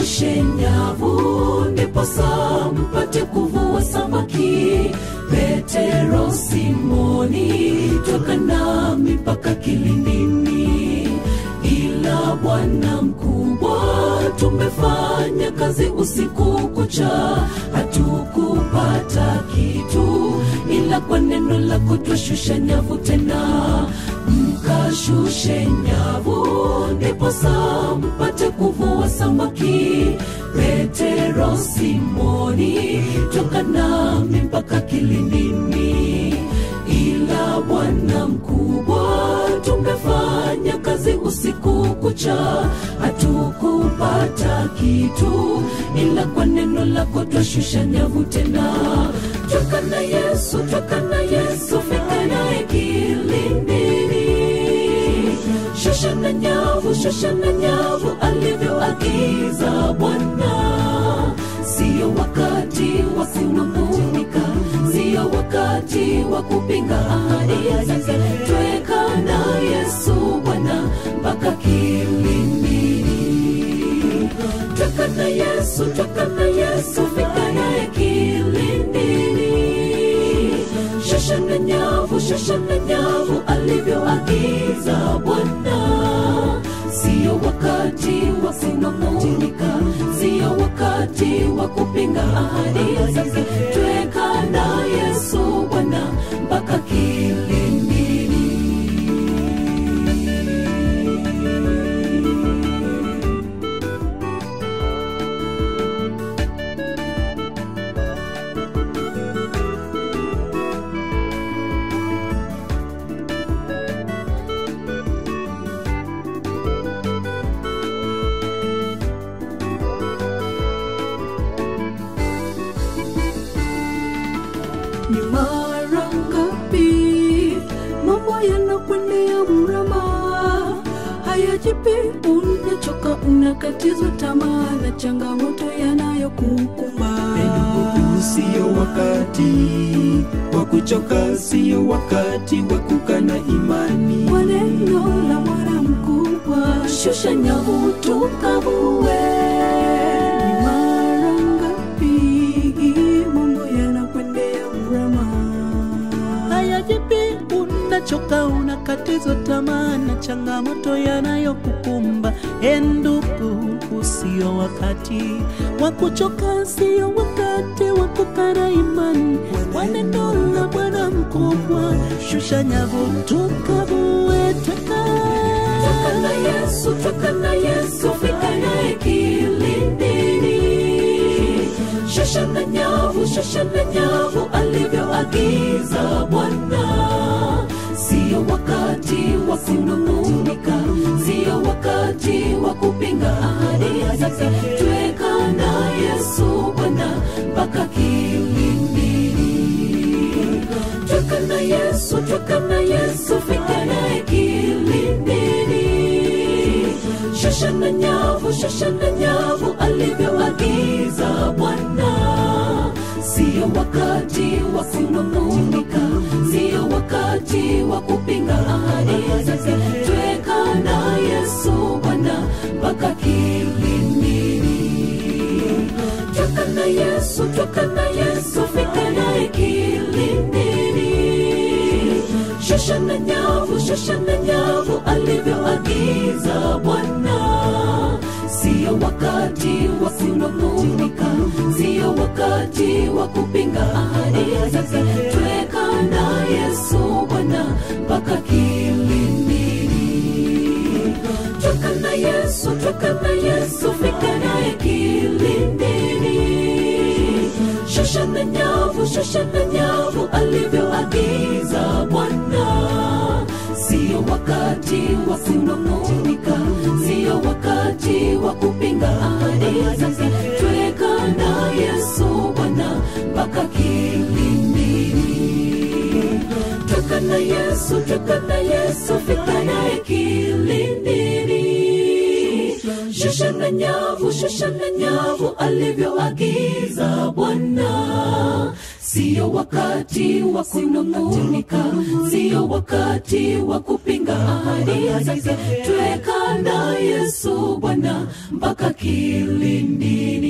mkashushe nyavu ndiposa mpate kuvua samaki petero simoni toka nami mpaka kilindini ila bwana mkubwa tumefanya kazi usiku kucha hatukupata kitu ila kwa neno lako twashusha nyavu tena mkashushe nyavu ndiposa mpate kuvua samaki petero simoni toka nami mpaka kilindini ila bwana mkubwa tumefanya kazi usiku kucha hatukupata kitu ila kwa neno lako twashusha nyavu tena tweka na yesu tweka na yesu fika naye kilindini shusha na nyavu shusha na nyavu alivyoagiza bwana siyo wakati wa kunung'unika siyo wakati wa kupinga ahadi zake tweka na yesu bwana mpaka kilindini tweka na yesu tweka na yesu fika naye kilindini shusha na nyavu shusha na nyavu alivyoagiza bwana siyo wakati wa kunung'unika siyo wakati wa kupinga ahadi zake tweka na yesu bwana mpaka kilindini ni mara ngapi mambo yanakwendea mrama hayajipi unachoka unakatizwa tamaa na changamoto yanayokukumba Huu siyo wakati wa kuchoka, siyo wakati wa kukana imani. kwa neno la bwana mkubwa shusha nyavu tukavue ni mara ngapi mambo yanakwendea mrama hayajipi unachoka unakatizwa tamaa na changamoto yanayokukumba endugu usio wakati wa kuchoka sio wakati wa kukana imani kwa neno la bwana mkubwa shusha nyavu tukavue tweka Toka na Yesu, toka na Yesu, fika naye kilindini. Shusha na nyavu, shusha na nyavu alivyoagiza Bwana. Sio wakati wa kunung'unika, sio wakati wa kupinga ahadi zake. Tweka na Yesu Bwana mpaka kilindini. Tweka na Yesu, tweka na Yesu, fika naye kilindini. Shusha na nyavu, shusha na nyavu alivyoagiza Bwana. Sio wakati wa kunung'unika, sio wakati wa kupinga ahadi zake. Tweka na Yesu Bwana mpaka kilindini. Tweka na Yesu, tweka na Yesu, fika naye kilindini. Shusha na nyavu, shusha na nyavu alivyoagiza Bwana. Sio wakati wa kunung'unika, sio wakati wa kupinga ahadi zake. Tweka na Yesu Bwana mpaka kilindini. Tweka na Yesu, tweka na Yesu, fika naye kilindini. Shusha na nyavu, shusha na nyavu alivyoagiza Bwana. Sio wakati wa kunung'unika, sio wakati wa kupinga ahadi zake. Tweka na Yesu Bwana mpaka kilindini. Tweka na Yesu, tweka na Yesu, fika naye kilindini. Shusha na nyavu, shusha na nyavu alivyoagiza Bwana. siyo wakati wa kunung'unika siyo wakati wa kupinga ahadi zake tweka na yesu bwana mpaka kilindini